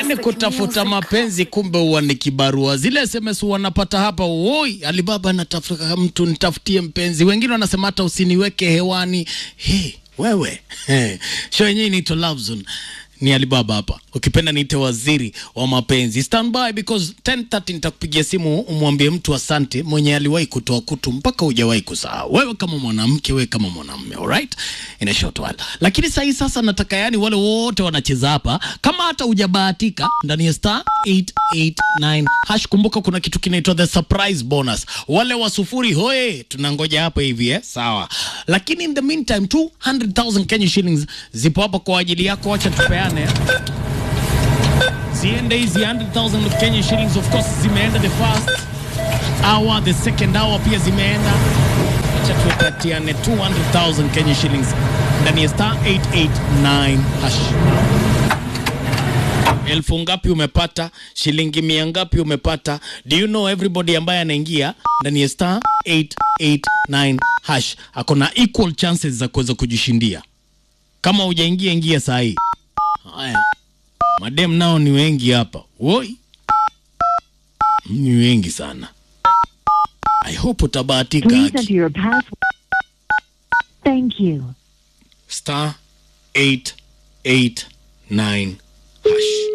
Yaani kutafuta mapenzi kumbe huwa ni kibarua. Zile SMS wanapata hapa, woi, Alibaba anatafuta mtu nitafutie mpenzi. Wengine wanasema hata usiniweke hewani. He, wewe. He. Show yenyewe inaitwa Love Zone. Ni Alibaba hapa. Ukipenda niite waziri wa mapenzi. Stand by because 10:30 nitakupigia simu umwambie mtu asante mwenye aliwahi kutoa kutu mpaka hujawahi kusahau. Wewe kama mwanamke, wewe kama mwanamume, alright? In a short while. Lakini sasa hii sasa nataka yani wale wote wanacheza hapa kama hata hujabahatika ndani ya star 889 hash. Kumbuka kuna kitu kinaitwa the surprise bonus. Wale wa sufuri hoye, tunangoja hapa hivi eh, sawa. Lakini in the meantime 200,000 Kenya shillings zipo hapa kwa ajili yako, acha tupeane ziende hizi 100,000 of Kenya shillings of course zimeenda the first hour, the second hour pia zimeenda. Acha tuwapatiane 200,000 Kenya shillings ndani ya star 889 hash. Elfu ngapi umepata? Shilingi mia ngapi umepata? Do you know everybody ambaye anaingia ndani ya star 889 hash ako na equal chances za kuweza kujishindia. Kama hujaingia ingia saa hii. Haya, madem nao ni wengi hapa. Woi, ni wengi sana. I hope utabahatika. Please Aki. enter your password. Thank you. star 889 hash.